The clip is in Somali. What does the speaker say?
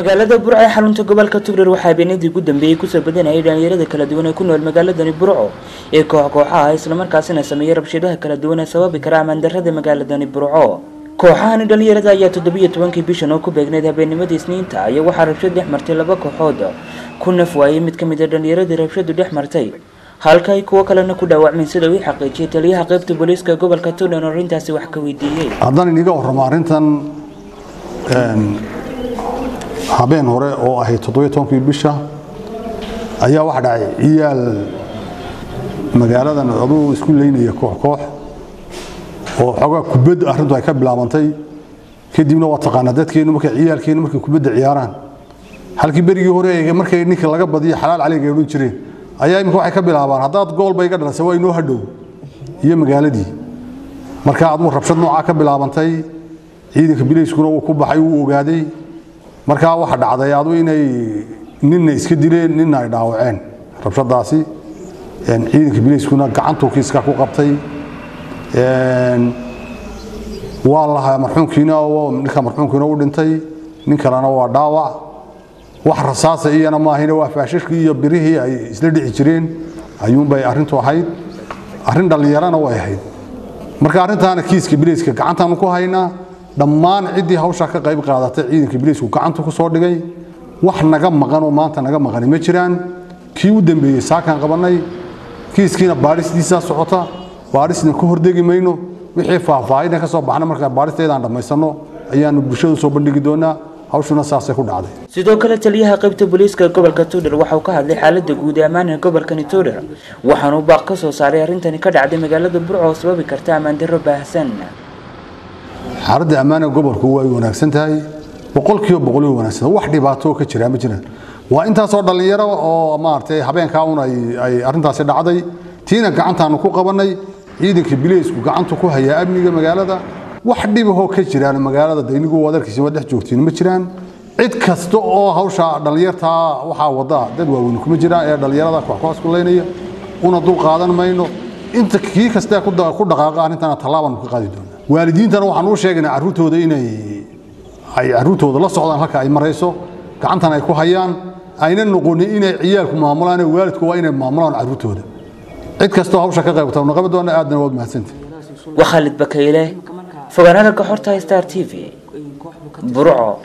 magaalada burco ee xarunta gobolka tugreer waxaa habeenadii ugu dambeeyey kusoo badanayay dhalinyarada kala duwan ee ku nool magaaladani burco ee koox kooxaha islamarkaasina sameeyey rabshadaha kala duwan ee sababi kara ammaandarrada magaaladani burco kooxahani dhalinyarada ayaa toddobiyo tobankii bishan oo ku beegneyd habeennimadii isniinta ayaa waxaa rabshad dhex martay laba kooxood ku naf waayey mid ka mid a dhalinyaradii rabshadu dhex martay halka ay kuwo kalena ku dhaawacmeen sida uu xaqiijiyay taliyaha qaybta booliiska gobolka tuulan oo arrintaasi wax ka weydiiyey haddaan iniga warramo arrintan habeen hore oo ahayd toddobiyo tobankii bisha ayaa waxa dhacay ciyaal magaaladan aduu isku leynaya koox koox oo xoogaa kubad arrintu ay ka bilaabantay kadibna waa taqaanaa dadkeennu markay ciyaalkeennu markay kubadda ciyaaraan halkii berigii hore ee markay ninka laga badiyo xalaal caliga ay odhan jireen ayaa imika waxay ka bilaabaan haddaad gool bay ga dhalasay waa inoo hadhow iyo magaaladii marka aduu rabshad noocaa ka bilaabantay ciidanka bilayskuna uu ku baxay wuu ogaaday markaa waxa dhacday adu inay ninna iska dileen ninna ay dhaawaceen rabshadaasi ciidanka bilayskuna gacantuu kiiska ku qabtay waa lahaa marxuumkiina ninka marxuumkiina u dhintay nin kalena waa dhaawac wax rasaasa iyana maahina waa faashashkii iyo birihii ay isla dhici jireen ayuunbay arrintu ahayd arrin dhallinyarana way ahayd marka arrintaana kiiska bilayska gacantaanu ku haynaa dhammaan ciddii hawshaa ka qayb qaadatay ciidanka bilaysku gacantu ku soo dhigay wax naga maqan oo maanta naga maqani ma jiraan kii u dambeeyey saakaan qabannay kiiskiina baadhistiisaa socota baadhisna ka hordegi mayno wixii faahfaahina ka soo baxna markaa baadhisteedaan dhammaysanno ayaanu bulshadu soo bandhigi doonaa hawshuna saasay ku dhacday sidoo kale taliyaha qaybta booliiska gobolka tuudhar waxa uu ka hadlay xaaladda guud ee ammaanka gobolkani tuudhar waxaanuu baaq ka soo saaray arrintani ka dhacday magaalada burco oo sababi karta ammaandarro baahsan xaaladda ammaanka gobolku way wanaagsan tahay boqolkiiba boqol way wanaagsan wax dhibaato ka jira ma jiraan waa intaasoo dhallinyaro oo maaragtay habeenkaa un ay arrintaasi dhacday tiina gacantaanu ku qabannay ciidanka bileysku gacantu ku hayaa amniga magaalada wax dhibahoo ka jiraan magaalada daynigu wadarkiisa waa dhex joogtiin ma jiraan cid kasta oo hawsha dhallinyartaa waxaa wada dad waaweyn kuma jiraan ee dhallinyarada kooxkoox ku leynaya una dul qaadan mayno inta kii kastee ku dhaqaaqa arrintana tallaabaan ka qaadi doonaa waalidiintana waxaan u sheegaynaa carruurtooda inay ay carruurtooda la socdaan halka ay marayso gacantan ay ku hayaan ayna noqonin inay ciyaalku maamulaan waalidku waa inay maamulaan carruurtooda cid kastoo hawsha ka qaybata na qaban doona aadna waad mahadsantay waa khaalid bakayle fogaanada ka xorta star t v burco